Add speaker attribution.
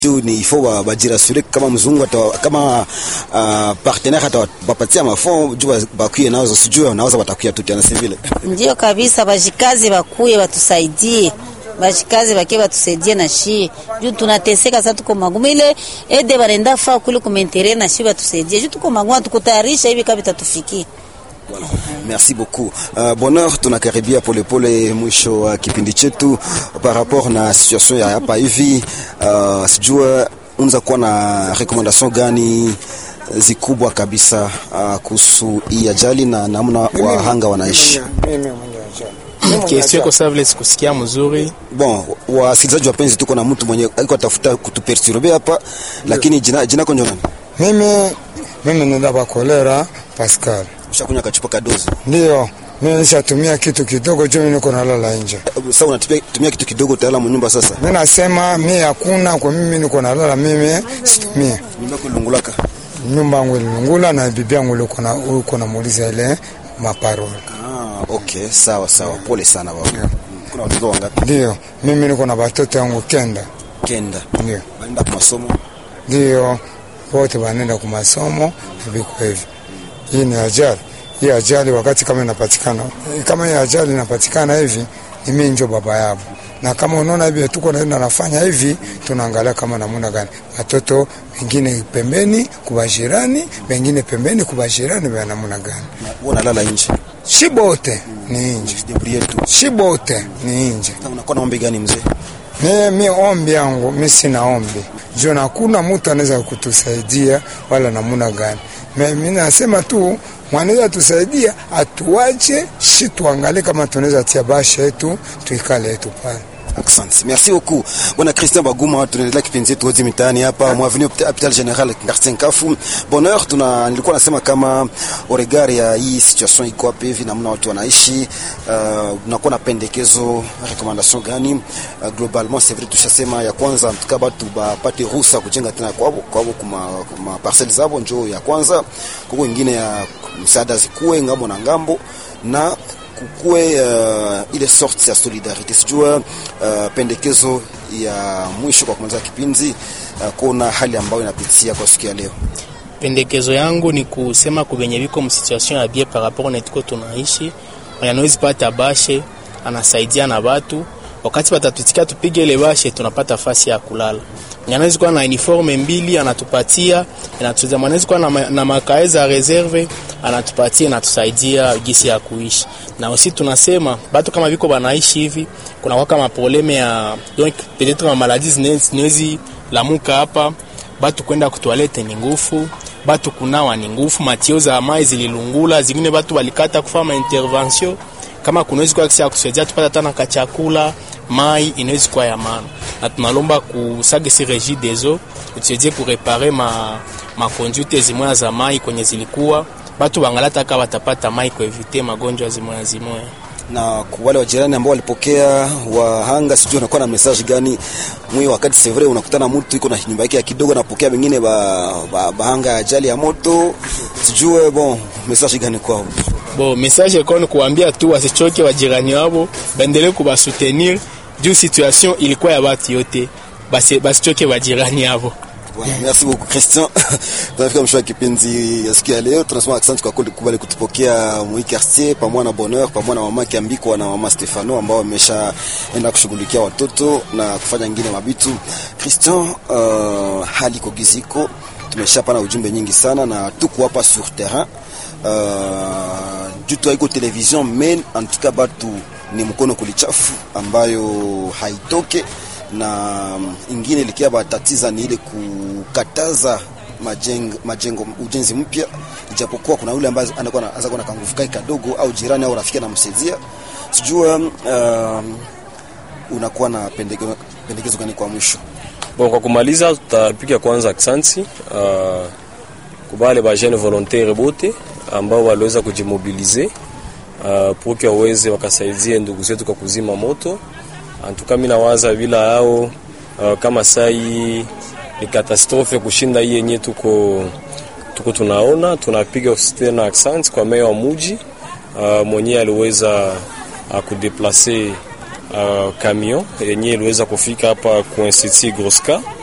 Speaker 1: tu ni ifo bajirasure kama mzungu ata, kama uh, partenaire atawapatia mafond juu bakuye nazo, sijui wanaweza watakuya tu tena, si vile?
Speaker 2: Ndio kabisa, bajikazi bakuye batusaidie bashikazi bake batusaidie na shi juu tunateseka sasa, tuko magumu. Ile ede barenda fa kule kumentere na shi batusaidie juu tuko magumu, tukutayarisha hivi kabisa tufikie.
Speaker 1: Voilà. Merci beaucoup. Uh, Bonheur, tunakaribia polepole mwisho wa uh, kipindi chetu par rapport na situation ya hapa hivi. Uh, sijua unaweza kuwa na recommendation gani zikubwa kabisa uh, kuhusu hii ajali na namna wahanga wanaishi?
Speaker 3: Kesi yako sasa vile sikusikia mzuri.
Speaker 1: Bon, wasikilizaji wapenzi, tuko na mtu mwenye alikuwa tafuta kutuperturbe hapa, lakini jina jina konjo nani?
Speaker 4: Mimi mimi nenda bakolera Pascal.
Speaker 1: Ushakunywa kachupa kadozi?
Speaker 4: Ndio. Mimi nishatumia kitu kidogo juu mimi niko nalala nje.
Speaker 1: Sasa unatumia kitu kidogo utalala mnyumba sasa?
Speaker 4: Mimi nasema mimi hakuna kwa mimi niko nalala mimi situmie.
Speaker 1: Nyumba kulungulaka.
Speaker 4: Nyumba yangu ilungula na bibi yangu uko na uko na muuliza ile maparole.
Speaker 1: Ah, okay, sawa sawa. Pole sana baba. Yeah. Kuna watoto wangapi?
Speaker 4: Ndio. Mimi niko na watoto wangu kenda.
Speaker 1: Kenda.
Speaker 4: Ndio.
Speaker 1: Wanaenda kwa masomo?
Speaker 4: Ndio. Wote wanaenda kwa masomo viko hivi. Hii ni ajali. Hii ajali wakati kama inapatikana, kama hii ajali inapatikana hivi, ni mimi ndio baba yao. Na kama unaona hivi tuko naenda nafanya hivi, tunaangalia kama namna gani watoto wengine pembeni kwa jirani, wengine pembeni kwa jirani, wa namna gani.
Speaker 1: Unalala nje?
Speaker 4: Shibote ni nje. Shibote ni nje.
Speaker 1: Unakuwa na ombi gani mzee?
Speaker 4: Mimi mi ombi yangu mi sina ombi juu hakuna mtu anaweza kutusaidia wala namuna gani. Mimi nasema tu mwanaweza tusaidia, atuache shi tuangalie kama tunaweza tia basha yetu tuikale yetu pale.
Speaker 1: Asante. Merci beaucoup. Bwana Christian Baguma, tunaendelea kipindi chetu hodi mitaani hapa Mwavini Hopital General Quartier Nkafu. Bonheur, tuna nilikuwa nasema kama oregari ya hii situation iko hapa hivi namna watu wanaishi, uh, unakuwa na pendekezo recommendation gani? Uh, globalement c'est vrai tushasema ya kwanza mtuka batu bapate ruhusa kujenga tena kwao kwao kuma, kuma parcelles zabo njoo ya kwanza, kwa wengine ya msaada zikuwe ngambo na ngambo na kukue uh, ile sorte ya solidarite sijua uh, pendekezo ya mwisho kwa kumaliza kipindi uh, kuna hali ambayo inapitia kwa siku ya leo.
Speaker 3: Pendekezo yangu ni kusema kubenye biko msituation ya bie par rapport na tuko tunaishi, anawezi pata bashe anasaidia na watu wakati watatutika tupige ile bashe, tunapata fasi ya kulala. Anawezi kuwa na uniforme mbili anatupatia, anatusaidia. Anawezi kuwa na, na makae za reserve anatupatia, anatusaidia gisi ya kuishi. Na aussi tunasema batu kama viko banaishi hivi, kuna waka maprobleme ya donc peut-être ma maladie zinezi lamuka hapa, batu kwenda kutoilette ni ngufu, batu kunawa ni ngufu, matio za mai zililungula, zingine batu walikata kufanya intervention kama kunawezi kuwa kisa kusaidia tupata tana ka chakula mai inawezi kuwa ya maana, na tunalomba kusage si regie des eaux utusaidie kurepare ma ma conduite zimoya za mai kwenye zilikuwa batu bangalata kama watapata mai kuevite magonjwa zimoya zimoya
Speaker 1: na kwa wale wajirani ambao walipokea wahanga, sijui unakuwa na message gani mwi wakati c'est vrai unakutana mtu iko na nyumba yake kidogo, napokea wengine ba, ba, bahanga ajali ya moto, sijue bon message gani kwao?
Speaker 3: Bo message kwa ni kuambia tu wasichoke wajirani wao, baendelee kubasoutenir juu situation ilikuwa ya watu yote, basi basichoke wajirani wao.
Speaker 1: Voilà, merci beaucoup Christian. Tunafika mwisho wa kipindi ya siku ya leo. Tunasema asante kwa kubali kutupokea mwi quartier pamoja na Bonheur pamoja na mama Kiambiko na mama Stefano ambao wameshaenda kushughulikia watoto na kufanya ngine mabitu. Christian, uh, hali kogiziko tumeshapana ujumbe nyingi sana na tuko hapa sur terrain uh, jutu haiko television men en tout cas batu ni mkono kulichafu ambayo haitoke na ingine likia batatiza ni ile kukataza majengo, majengo ujenzi mpya, ijapokuwa kuna yule ambaye anakuwa anaanza kuwa na kanguvu kai kadogo au jirani au rafiki anamsaidia. Sijua uh, unakuwa na pendekezo, pendekezo gani kwa mwisho?
Speaker 5: Bon, kwa kumaliza tutapiga kwanza aksanti uh, kubale ba jeune volontaire bote ambao waliweza kujimobilize uh, pour que waweze wakasaidia ndugu zetu kwa kuzima moto antuka mimi nawaza bila hao uh, kama sai ni katastrofe kushinda hii yenye tuko tuko tunaona. Tunapiga tena accent kwa meya wa muji uh, mwenyewe aliweza uh, kudeplace uh, camion yenye iliweza kufika hapa ku Institut Groska